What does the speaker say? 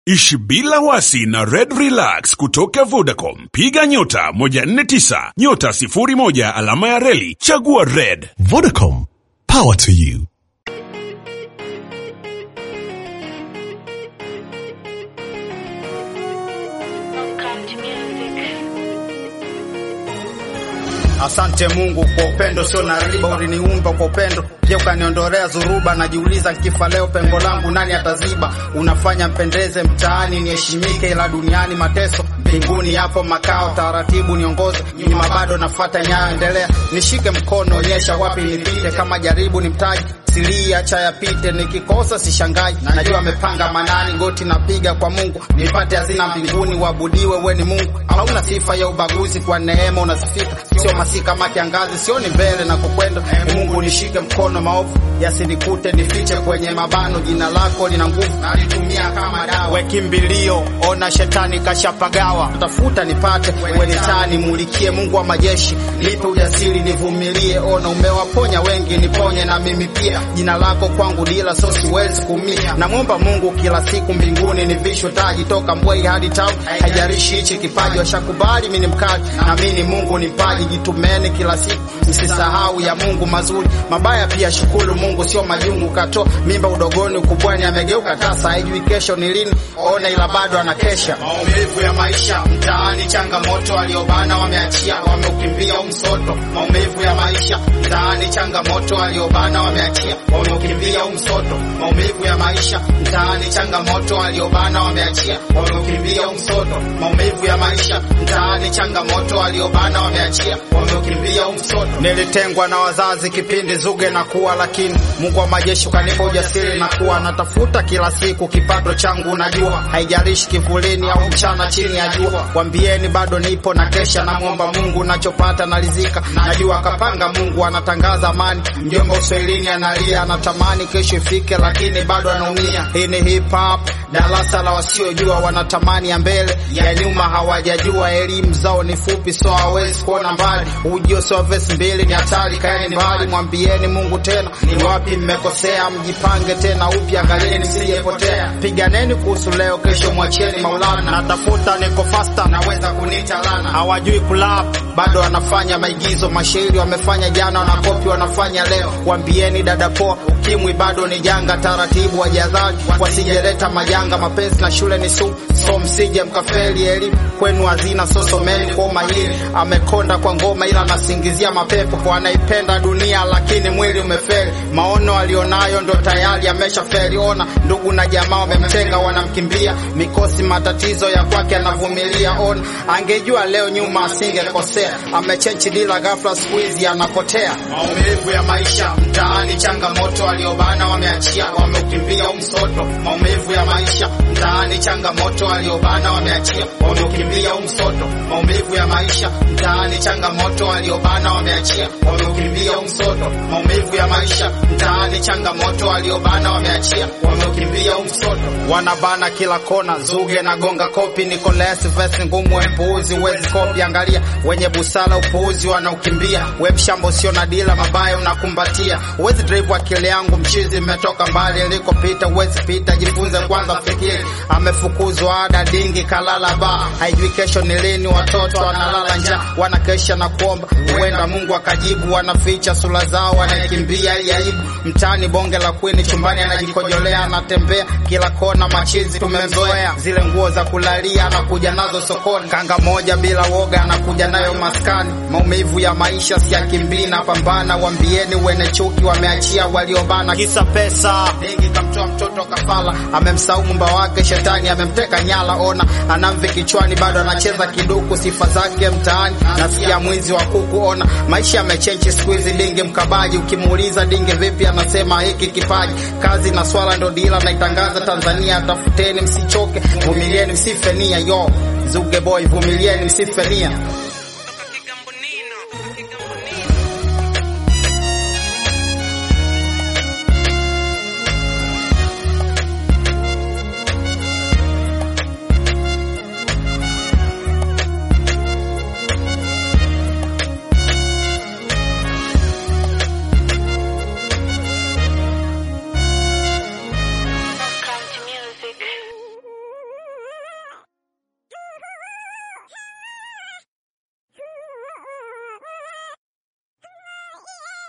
Ishi bila wasi na Red Relax kutoka Vodacom. Piga nyota 149 nyota 01 alama ya reli chagua Red. Vodacom, power to you. Asante Mungu kwa upendo sio na riba, uliniumba kwa upendo pia ukaniondolea dhuruba. Najiuliza nkifa leo pengo langu nani ataziba? Unafanya mpendeze mtaani niheshimike, ila duniani mateso, mbinguni yapo makao. Taratibu niongoze, nyuma bado nafata nyayo, endelea nishike mkono, onyesha wapi nipite, kama jaribu ni mtaji silii acha yapite, nikikosa sishangai, najua amepanga manani, goti napiga kwa Mungu nipate hazina mbinguni, wabudiwe we ni Mungu, hauna sifa ya ubaguzi, kwa neema unasifika, sio masi kama kiangazi, sioni mbele na kukwenda. E Mungu nishike mkono, maovu yasinikute, nifiche kwenye mabano, jina lako lina nguvu, nalitumia kama dawa. We kimbilio, ona shetani kashapagawa, tafuta nipate, we ni taa nimulikie, Mungu wa majeshi nipe ujasiri, nivumilie, ona umewaponya wengi, niponye na mimi pia jina lako kwangu dila, so siwezi kumia. Namwomba Mungu kila siku mbinguni nivishwe taji, toka Mbwei hadi Town, haijarishi hichi kipaji, washakubali mimi ni mkaji, na mimi ni Mungu ni mpaji. Jitumeni kila siku, msisahau ya Mungu mazuri, mabaya pia shukuru Mungu, sio majungu. Kato mimba udogoni, ukubwani amegeuka tasa, haijui kesho ni lini, ona ila bado anakesha. Maumivu ya maisha mtaani, changamoto waliobana wameachia, wameukimbia umsoto. Maumivu ya maisha mtaani, changamoto waliobana wameachia wameukimbia umsoto. Maumivu ya maisha mtaani, changamoto waliobana wameachia, wameukimbia umsoto. Maumivu ya maisha mtaani, changamoto waliobana wameachia, wameukimbia umsoto. Nilitengwa na wazazi kipindi zuge na kuwa, lakini Mungu wa majeshi kanipa ujasiri na kuwa natafuta kila siku kipato changu, najua haijalishi kivulini au mchana chini ya jua. Wambieni bado nipo na kesha, namwomba Mungu nachopata nalizika, najua kapanga Mungu anatangaza amani. Mjomba uswahilini analia anatamani kesho ifike, lakini bado anaumia. Hii ni hip hop, darasa la wasiojua, wanatamani ya mbele, ya nyuma hawajajua. Elimu zao ni fupi, so hawezi kuona mbali. Ujio sio vesi mbili, ni hatari, kaeni mbali. Mwambieni Mungu tena ni wapi mmekosea, mjipange tena upya, angalieni msijepotea. Piganeni kuhusu leo, kesho mwacheni Maulana. Natafuta niko fasta, naweza kunita lana. Hawajui kulap, bado wanafanya maigizo, mashairi wamefanya jana, wanakopi wanafanya leo. Wambieni dada poa, ukimwi bado ni janga, taratibu wajadhari wasijeleta majanga. Mapenzi na shule ni sumu, so msije mkafeli. Elimu kwenu hazina, so someni kwa umahiri. Amekonda kwa ngoma, ila anasingizia mapepo kwa anaipenda dunia, lakini mwili umefeli. Maono alionayo ndo tayari ameshafeli. Ona ndugu na jamaa wamemtenga, wanamkimbia mikosi, matatizo ya kwake anavumilia. Ona angejua leo nyuma asingekosea, amechenchi dila, ghafla siku hizi anapotea. Maumivu ya maisha mtaani, changamoto waliobana wameachia, wameukimbia umsoto. Maumivu ya maisha mtaani, changamoto waliobana wameachia, wameukimbia umsoto. Maumivu ya maisha mtaani, changamoto waliobana wameachia, wameukimbia umsoto. Maumivu ya maisha mtaani, changamoto waliobana wameachia, wameukimbia umsoto. Wanabana kila kona, zuge na gonga kopi, Nicolas vesi ngumu, wepuuzi uwezi kopi. Angalia wenye busara, upuuzi wanaukimbia. We mshambo sio na dila, mabaya unakumbatia. Uwezi drive akili yangu mchizi, mmetoka mbali ilikopita, uwezi pita, jifunze kwanza, fikiri. Amefukuzwa ada dingi, kalala ba, haijui kesho ni lini. Watoto wanalala njaa, wanakesha na kuomba, huenda Mungu akajibu. Wanaficha sura zao, wanaikimbia ili aibu. Mtaani bonge la kwini, chumbani anajikojolea, anatembea kila kona, machizi tumemzoea. Zile nguo za kulalia anakuja nazo sokoni, kanga moja bila woga anakuja nayo maskani. Maumivu ya maisha siakimbii na pambana, wambieni wene chuki wameachia waliobana, kisa pesa. Dingi kamtoa mtoto kafala, amemsahau mumba wake, shetani amemteka nyala. Ona anamvi kichwani, bado anacheza kiduku, sifa zake mtaani. Nasikia mwizi wa kuku, ona maisha yamechenji siku hizi. Dingi mkabaji, ukimuuliza dingi vipi, anasema hiki kipaji, kazi na swala ndo dila naitangaza Tanzania. Tafuteni msichoke, vumilieni msifenia, yo Zuge boy, vumilieni msifenia.